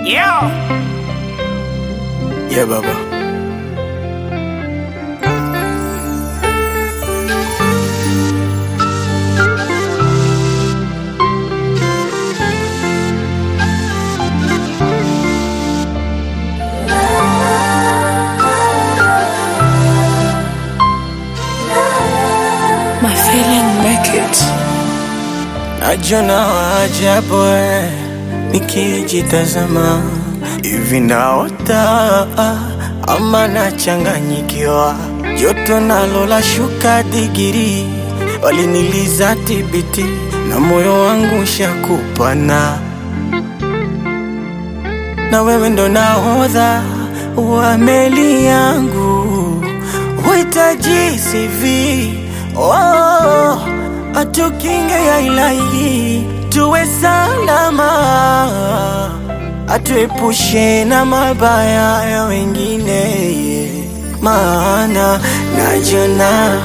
Yeah. Yeah, Baba. My feeling make it. Najona waajabu eh, nikijitazama hivi naota ama nachanganyikiwa, joto nalo la shuka digiri, waliniliza tibiti na moyo wangu shakupana, na wewe ndo nahodha wa meli yangu, huhitaji CV oh, atukinge ya ilahi, tuwe salama, atuepushe na mabaya ya wengine, maana najona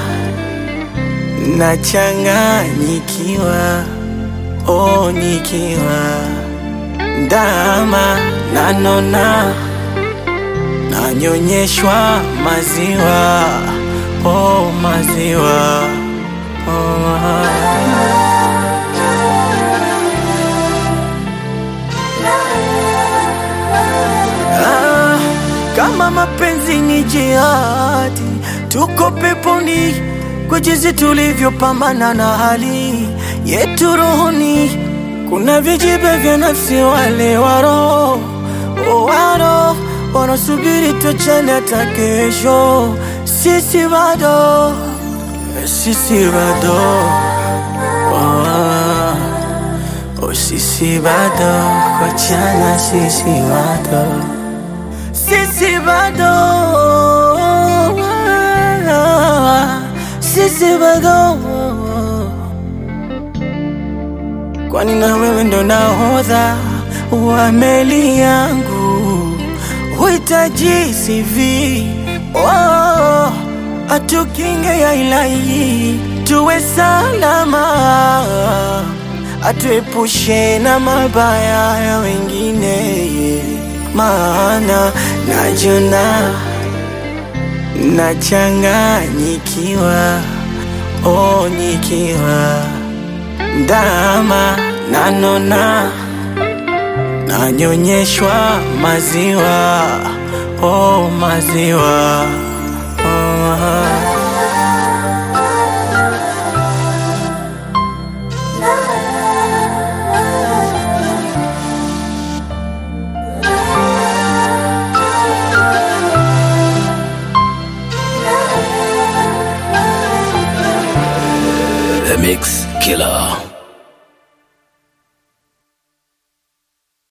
nachanganyikiwa, oh, nikiwa ndama nanona nanyonyeshwa maziwa oh, maziwa oh. Ah, kama mapenzi ni jihadi, tuko peponi kwa jinsi tulivyopambana na hali yetu rohoni. Kuna vijibe vya nafsi, wale waro waro wanasubiri tuachane hata kesho. Sisi bado, sisi bado oh, oh, sisi bado kuachana, sisi bado sisi bado sisi bado kwani na wewe ndo nahodha wa meli yangu huhitaji CV oh, atukinge ya ilahi tuwe salama atuepushe na mabaya ya wengine maana najona nachanganyikiwa oh, nikiwa ndama nanona nanyonyeshwa maziwa oh, maziwa oh. The Mix Killer.